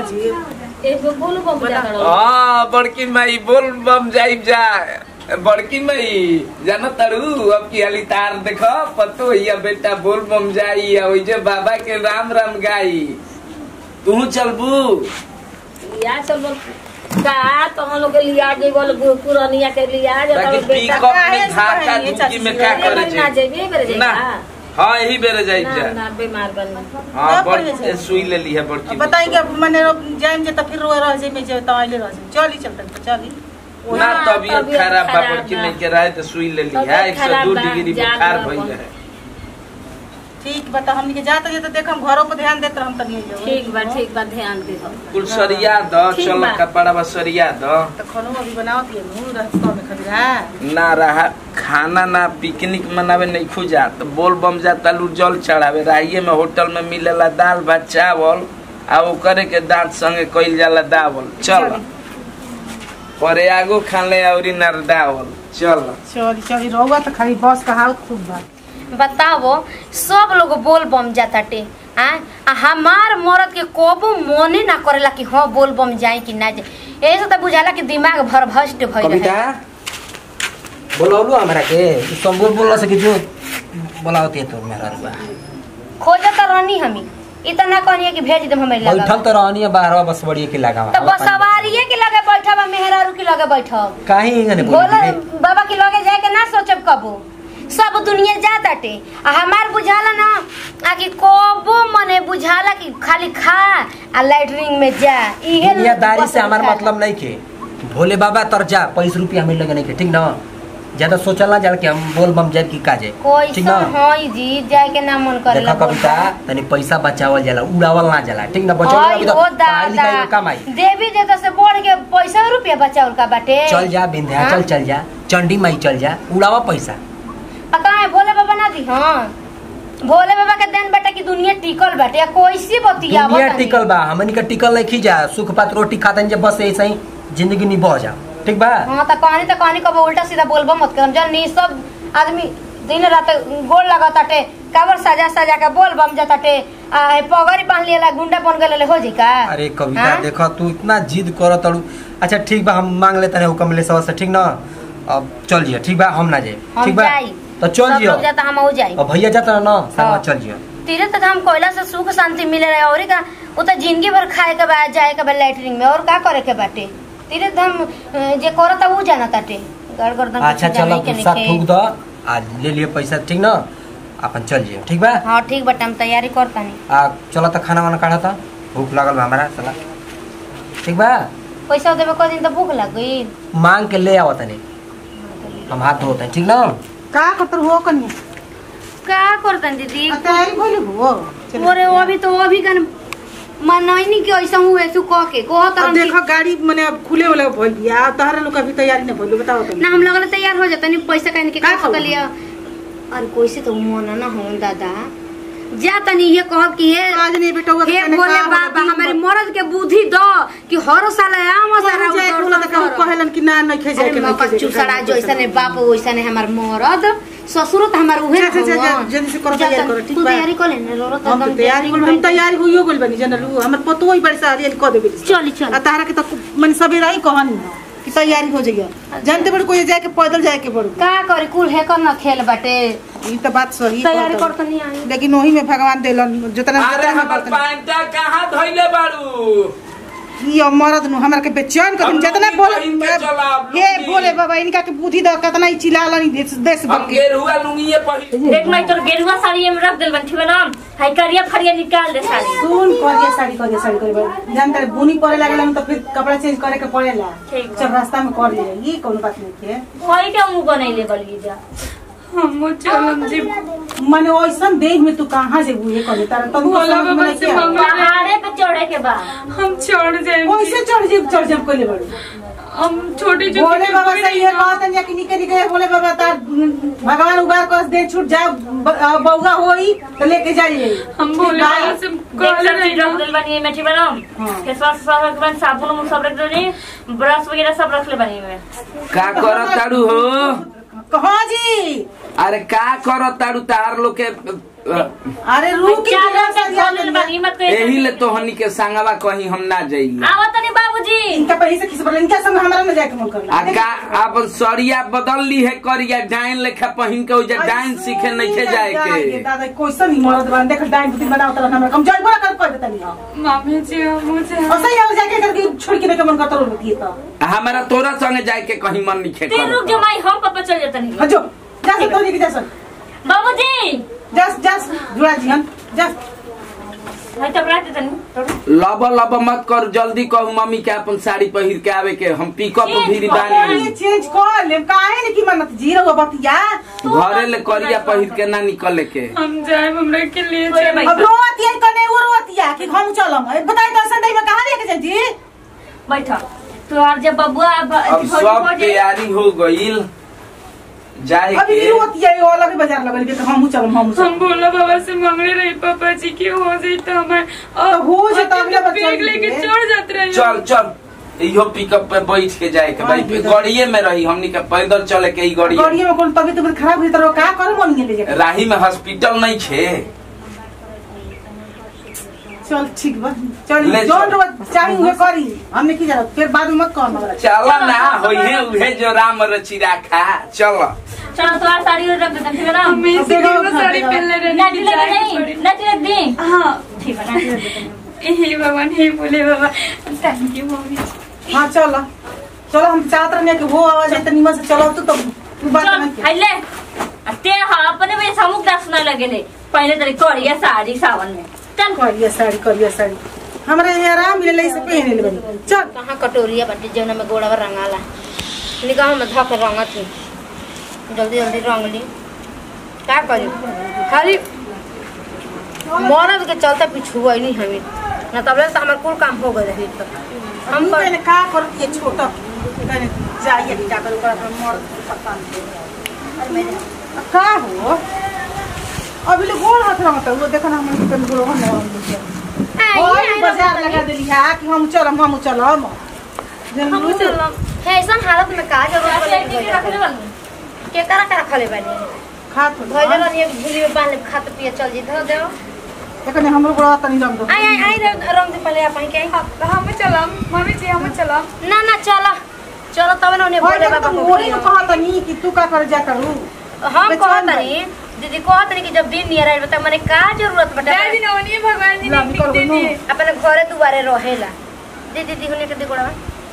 जी एक बोल बम बजा करो हाँ बड़की माई बोल बम जाइब जा बड़की माई जानो तारू अब की हाली तार देखो पतो हिया बेटा बोल बम जाई आ ओइ जे बाबा के राम राम गाई तू चलबू या सब लोग का तो हम लोग के लिया जे बोल पुरानिया के लिया जे ताकि तब बेटा पिकअप में काहे धाका से धुकी में का चाची? करे ना छे जेबे करे ना जाएगा हाँ यही बेरे जाइब ना जा ना बीमार बन हाँ ना बड़ पड़े छे। सुई ले ली है बड़की अब बताई कि अब मैंने जाइम जे त फिर रोए रह जाइम जे त आइले रह जाइम चली चलते तो चली ना हाँ, तबियत तबीयत खराब बा खराब बड़की बा। नहीं के रहे तो सुई ले ली है तबीयत एक सौ खराब दो बा, डिग्री जान बुखार बा भइल अपन। है ठीक बता हमनी के जाते जे त देखम घरों पर ध्यान देत हम तनी जो ठीक बा ठीक बा ध्यान दे दो कुल सरिया द ठीक चलो बा। कपड़ा बा सरिया द तो खानो अभी बनाओ दिए नु रास्ता में खड़ी रहा ना रहा खाना ना पिकनिक मनावे नहीं खुजा तो बोल बम जा तलू जल चढ़ावे राहिए में होटल में मिलेला दाल भात चावल आ ओकरे के दांत संगे कइल जाला दावल चल चली। परे आगो खाले औरी नरदावल चल चली चली रहुआ तो खाली बस का हाल खूब बा बताओ सब लोग बोल बम जाताटे आ आ हमार मरद के कोबो मोने ना करेला कि हाँ बोल बम जाए कि ना जाए ऐसे तो बुझाला कि दिमाग भर भस्ट भइल कविता है बोलौलू हमरा के तू संबोल बोलला से कि जो बोलावती तो मेरा रुआ खोजत रहनी हमी इतना कहनी कि भेज दे हमें बैठल लगा तो रहनी है बाहरवा बस बड़ी के लगावा तो बस सवारिये के लगे बैठब मेहरारू के लगे बैठब काहे इंगने भोला बोली बाबा के लगे जाए के ना सोचब कबो सब दुनिया जाताटे आ हमार बुझाला ना आ कि कबो मने बुझाला कि खाली खा आ लैटरिन में जा इहे दुनियादारी बस से हमार बुझाला। मतलब नहीं के भोले बाबा तर जा पैस रुपया मिल लगे नहीं के ठीक ना ज्यादा सोचल ना जाला कि हम बोल बम जाए कि का जाए ठीक कैसा ना हई जी जाए के ना मन करेला देखा कविता तनी पैसा बचावल जाला उड़ावल ना जाला ठीक ना बचावल हई लगी तो हो पढ़ाई लिखाई में काम आई दादा देवी देवता से बढ़ के पैसा रुपया बचावल का बाटे चल जा विंध्याचल हाँ? चल जा चंडी माई चल जा उड़ावा पैसा आ काहे भोले बाबा ना दी हाँ भोले बाबा के देन बेटा की दुनिया टिकल बाटे आ कैसे बतियावत दुनिया तनी? टिकल बा हमनी के टिकल नहीं खी जा सुख पात रोटी खातन जे बस ऐसे ही जिंदगी निभा जा ठीक बा हाँ त कहानी त कहानी कब उल्टा सीधा बोलबो मत कर जल नी सब आदमी दिन रात गोल लगाताटे काबर सजा सजा के बोल बम जाताटे आ हे पगड़ी बांध लिया गुंडा बन गेले हो जी का अरे कविता हाँ? देखो तू इतना जिद कर तड़ू अच्छा ठीक बा हम मांग लेते हैं हुकम ले से ठीक ना अब चल जिया ठीक बा हम ना जाए हम ठीक बा जाई तो चल सब जियो लोग जाता हम हो जाई अब भैया जाता ना संगवा हाँ। चल जियो तीरे तक हम कोयला से सुख शांति मिले रहे और का उ त जिंदगी भर खाए के बाद जाए के बाद लैटरिन में और का करे के बाटे तीरे हम जे करता उ जाना ताटे गड़ गर्दन अच्छा चलो गुस्सा थूक दो आज ले लिए पैसा ठीक ना अपन चल जियो ठीक बा हाँ ठीक बटे हम तैयारी करता नहीं आ चलो तो खाना वाना काढ़ा था भूख लागल बा हमारा चला ठीक बा पैसा देवे को दिन तो भूख लग गई मांग के ले आओ तनी हम हाथ धोते हैं ठीक ना का करतर हो कनी का करतन दीदी तैयारी भइल हो चल। ओरे वो अभी तो वो अभी कन मनैनी के ऐसा हुए सु कह के कह अब तरह देखो गाड़ी मने अब खुले वाला भइल बिया अब तहरा लोग अभी तैयारी नहीं भइल बताओ तुम ना हम लोग तैयार हो जाता नहीं पैसा कहीं के का का खाऊ? कर लिया अरे कैसे तो मन ना हो दादा जा तनी ये कहब कि हे आज नहीं बेटा हुआ हे बोले बाबा हमारे मर्द के बुद्धि दो कि हर साल आम सारा जाए बोला त कहू कहलन कि ना नहीं खे जाए अरे के मौका नहीं चुसड़ा जैसा ने बाप वैसा ने हमार मरद ससुर तो हमार उहे जा, जा, जा, जा, हवन। जल्दी से करो, जा, तैयारी तन- करो, ठीक तू बा? तैयारी कर लेने रो रो हम तो तैयारी होल हम तैयारी होइयो गेल बनी जनलू हमर पतो ही बरसा आलियन क देबे चली चल आ तारा के तो मन सवेरा ही कहनी हो कि तैयारी हो जाइए जानते बड़ कोई जाए के पैदल जाए के बड़ का करे कुल है कर न खेल बाटे ई तो बात सही तैयारी कहत कर तो नहीं आई लेकिन वही में भगवान देलन जितना अरे जितना हमर बर्तन पैंटा कहाँ धइले बाड़ू ये मरद नु हमरा के बेचैन कर हम जितना लुंगी बोल पहिन के चलब, हे लुंगी। बोले बाबा इनका के बुद्धि द कितना ही चिल्लालन देश देश भर हम के गेरुआ लुंगिए पहिन देख मैं तोर गेरुआ साड़ी में रख देल बन ठीक ना हाई करिया फरिया निकाल दे साड़ी सुन करिए साड़ी करिए साड़ी करिए जानते रहे, बुनी पड़े लागेला तो फिर कपड़ा चेंज करे के पड़ेला ठीक बा। चल रास्ता में कर ले ये कोनो बात नहीं है वही के मुंह बनैले बलिए जा हम चलम जी मने ओइसन देह में तू कहाँ से बुझे करे तारा तब भोला बाबा से मंगा पहाड़े पे चढ़े के बा हम चढ़ जाए ओइसे चढ़ जेब चढ़ जेब कोले बड़े हम छोटे जो भोले बाबा से ये कहत है कि निके निके भोले बाबा तार भगवान उगार कर दे छूट जा बौगा होई तो लेके जाइए हम भोले बाबा से देख कहले सब चीज रख रही देल बनी में ठीक बना हाँ। फेस वाश सब रख बन साबुन उबुन सब रख देनी ब्रश वगैरह सब रख ले बनी में का करत ताड़ू हो कहाँ जी अरे का करत ताड़ू तार लोग के अरे रुक के चार जरा सा घंटे ध्यान बोलल दे। बानी मत कहे एही ले तोहनी के संगवा कहीं हम ना जाइले आवा तनी बाबूजी इनका पहले से किसी पर इनका संग हमारा न जाके मन करला आ का अपन सरिया बदल ली है करिया डाइन लेखा पहिन के ओजा डाइन सीखे नइखे जाए के दादा क्वेश्चन ही मरद बन देख डाइन बुद्धि बनाओ तरह हमरा कम जड़ बड़ा कर कर देता नहीं मामी जी मुझे और सही हो जाके करके छोड़ के देखे मन करता रहती है तो हमारा तोरा संगे जाए के कहीं मन नहीं तीन रुक करत जो माई हम पापा चल जाता नहीं हाँ जो जा से तो नहीं जा सक बाबूजी जा जा जुड़ा जी हम जा भाई तब रात तनी लब लब मत कर जल्दी कहू मम्मी के अपन साड़ी पहिर के आवे के हम पिकअप चेंज भी कर ये बानी चेंज कर ले काहे ने की मनत जी रहो बतिया घरे ले करिया पहिर के ना निकले के हम जाए हमरा के लिए अरे चल भाई। अब रोतिया कने वो रोतिया कि हम चलम बताई दर्शन दई में कहां लेके जाई जी बैठा तो यार जब बबुआ अब अब सब तैयारी हो गईल जाए अभी के भी रोतिया ये अलग बाजार लगल के हम चलम हम हम चलम बोला बाबा से मांगले रही पापा जी की हो जाई तो हमारे तो हो जाता अगले बच्चा बैग लेके के। चढ़ जाते रहे चल चल इहो पिकअप पे बैठ के जाए के भाई हाँ, जी, गाड़िए में रही हमनी के पैदल चले के ई गाड़िए गाड़िए में कोन तबीयत तबीयत खराब हुई तो का कर मन ले जाके राही में हॉस्पिटल नहीं छे चल ठीक बा चल ले जोन चल। रोज चाही उहे करी हमने की जरूरत फिर बाद में मत कहना हमरा चल ना होइहे उहे जो राम रची राखा चल चलो तो यार साड़ी रख देते ठीक है ना हमें अब इसी देखो, की वो साड़ी देखो। पहनले रहने नाटी की लग जाए नहीं थोड़ी। नाटी रख दी हाँ ठीक है नाटी रख देते हे भगवान हे बोले बाबा थैंक यू मम्मी हां चल चलो हम चाहत रहने कि वो आवाज है तनी से चलो तो तू बात चल नहीं के आइले आ ते हाँ अपने में समुख दास न लगेले पहले तरी करिया साड़ी सावन में चल करिया साड़ी करिया साड़ी हमरा यहाँ आराम मिले से पहने ले बनी चल कहाँ कटोरिया बाटे जौना में गोड़वा रंगाला निगाह में धक रंगत ही जल्दी जल्दी रंग ली का करी खाली मरद के चलते पिछू नहीं हमें न तब तो हमार कुल काम हो गए रही तो हम हम कर कहने का कर के छोटा कहने जाइए क्या कर ऊपर अपना मर्द को पता नहीं अब का हो अभी ले गोल हाथ रहा था वो देखो ना हम कन गोल हो ना और बाजार लगा देली है कि हम चलम हम चलम हम चलम है ऐसा हालत में का जरूरत ऐसे ऐसे के रखले वाली के करा करा खले बानी खात भइले बानी एक झुली में बांध ले खात पिए चल जी धो देओ देखने हमरो बड़ा तनी रंग दो आई आई आई रे- रंग दे पहले अपन के हम चलम मम्मी जी हम चलम ना ना चला चलो तब ना उन्हें और बोले जब बाबा तुम को वही में कहा तनी कि तू का कर जा करू हम बेचैन कहत बा। नहीं दीदी कहत नहीं कि जब दिन नियर आइल बता मने का जरूरत बटे जय जी नवनी भगवान जी ने लाभ कर दे दो। दिए अपने घरे दुआरे रहेला दे दीदी हुने के देखोड़ा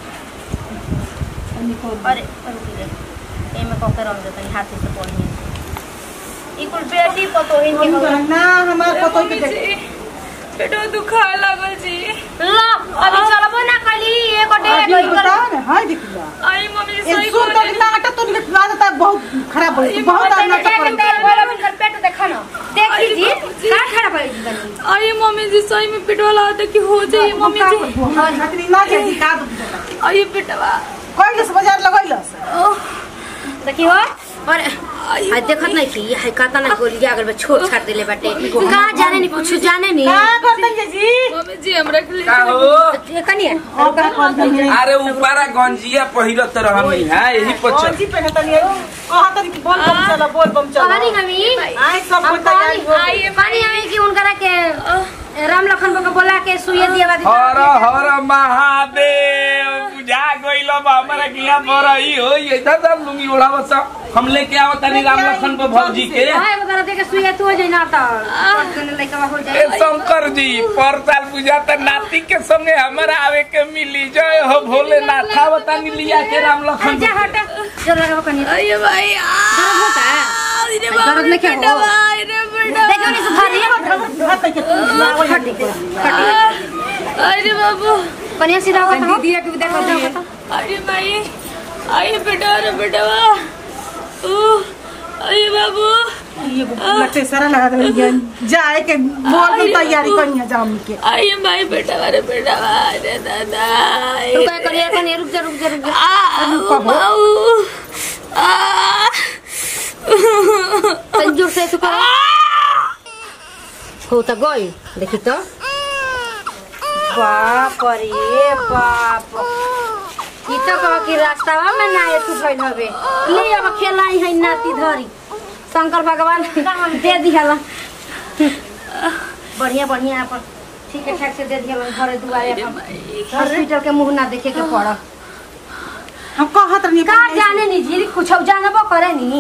अरे रुक ले एमे कके रंग दे तनी हाथ से पढ़ी ई कुल बेटी पतोहिन के हो ना हमार पतो के मम्मी देख जी पेटो दुखा लागल जी ला अभी चलबो ना खाली एक डे अभी गई कर बताओ ना हाय देखिला आई मम्मी जी ये सही सुन तो बोले कितना आटा तो निकल बात था बहुत खराब हो गई बहुत नाटक कर तेल बोला बिन पेट देखा ना देखी जी का खड़ा पड़ी बनी आई मम्मी जी सही में पेटवा लागत है कि हो जाए मम्मी जी हमारी खातिर ना जे का दो आई पेटवा कोई बाजार लगैलस देखी हो और आई देखत नहीं कि हाय काता ना गोली अगर बे छोड़ छाड़ देले बाटे का जाने नहीं कुछ जाने नहीं का करतन जे जी मम्मी जी हमरा के लिए का हो ये कनी है और का करतन जे अरे ऊपरा गंजिया पहिरत रहनी है यही और पछ जी पहने तनी कहा तनी कि बोल बम चला बोल बम चला कहानी हमी आई सब हम कोई तैयारी हो गई। कहानी कहानी हमी कि उनकरा के राम लखन को बोला के सुइया दिया बादी हर हर महादेव बुझा गइल बा हमरा के यहाँ बरई हो इधर सब लुंगी ओढ़ा बस हम लेके आवत तनी राम लखन को भौजी के हाय बता दे के सुइया तू हो जाई ना त कने लइका हो ए जाई शंकर जी पर साल पूजा त नाती के संगे हमरा आवे के मिली जय हो भोलेनाथ आवता लिया के राम लखन जा हट जरा लगा कनी आई भाई दर्द होता है अरे दर्द नहीं क्या हो अरे बेटा देखो नहीं सुधारी हाथ तक के अरे बाबू कनिया सीधा होता हो दीदी के देखो देखो अरे भाई आई बेटा अरे बेटा ओ अरे बाबू ये लट्टे सारा लगा दे जाए के बोल बम तैयारी करिया जाम के आई भाई बेटा अरे बेटा अरे दादा तू काय करिया कनिया रुक जा रुक जा रुक जा आ बाबू आ तन जोर से तू कर हो त गई देखी तो बाप रे बाप ई तो कह कि रास्तावा में ना एतु भइल हवे ले अब खेलाई है नाती धरी शंकर भगवान दे दिहला बढ़िया बढ़िया अपन ठीक ठाक से दे दिया घरे दुआरे अपन हॉस्पिटल के मुंह ना देखे के पड़ हम कहत रहनी का जाने नी जी कुछ जानबो करे नी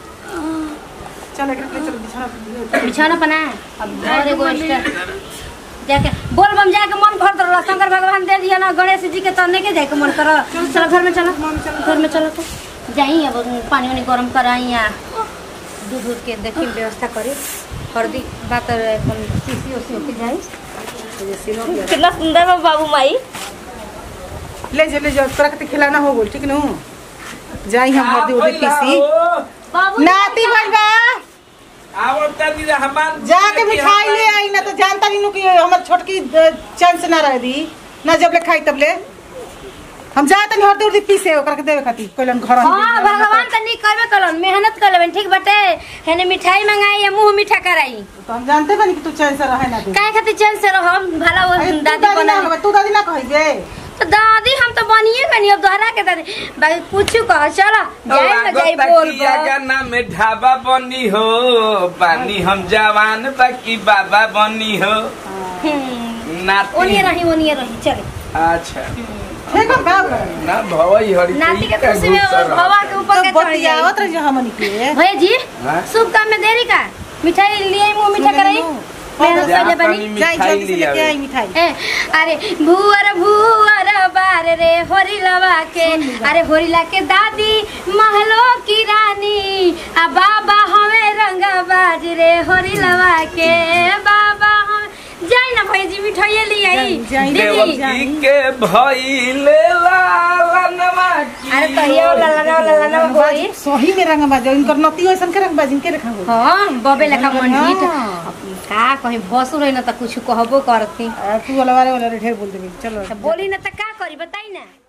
चल एकरा के चल बिछा दियो। बिछाना पना अब घरे एगो एक्स्ट्रा जाके बोल बम जाके मन भर दर शंकर भगवान दे दिया ना गणेश जी के तने के जाके मन कर चलो घर में चलो घर में चलो तो जाई अब पानी वानी गरम कराई या दूध दूध के देखी व्यवस्था करी हल्दी बात अपन सीसी ओसी होके जाई कितना सुंदर बा बाबू माई ले जा ले जा तोरा के खिलाना हो बोल ठीक नु जाई हम हरदी उदी पीसी बाबू नाती बनबा आवत तनी रहमान जाके मिठाई ले आई ना तो जानता नहीं नु कि हमर छोटकी चैन से ना रह दी ना जब ले खाई तब ले हम जा तनी हरदी उदी पीसे ओकरा के देवे खाती कहलन घर हाँ भगवान त नी करबे कलन मेहनत कर लेबन ठीक बाटे हेने मिठाई मंगाई या मुंह मीठा कराई तो हम जानते बानी कि तू चैन से रहे ना दे काहे खातिर चैन से रहम भला वो अरे तू दादी दादी ना बना होबे, तू दादी ना कहिबे तो दादी हम तो बनिए गनी अब दोहरा के दादी बाकी कुछ कह चलो जाए ना जाए बोल गाना में ढाबा बनी हो पानी हम जवान बाकी बाबा बनी हो ओनिए नाती रही ओनिए रही चले अच्छा ठीक है बाप ना भवई हरी नाती के का खुशी में गुस्सा रहा। हवा के ऊपर तो के चढ़ बतियावत जाई रही हमनी के भैया जी हाँ? शुभ काम में देरी का मिठाई लिए मुंह मीठा सुन कराई लो। मेहनत जा कर ले तनी बनी जाई मिठाई जल्दी से ले लेके आवे। आई मिठाई ए, अरे भुअर भुअर बार रे होरी लवा के अरे होरीला के दादी महलो की रानी आ बाबा हमें रंगा बाज रे होरी लवा के बाबा हम जाई ना भैया जी मिठाई ले आई जाई, दीदी देवकी के भइले लालनवा की अरे कहियो ललना ललना होई सही में रंग बाजो इनकर नती ऐसन के रंग बाजिन के रखा हो हाँ बबे लेखा मन हाँ। जीत अब का कहीं भसुर है ना तो कुछ कहबो करती तू वाला वाले वाला ढेर बोल देबी चलो तो बोली ना तो का करी बताई ना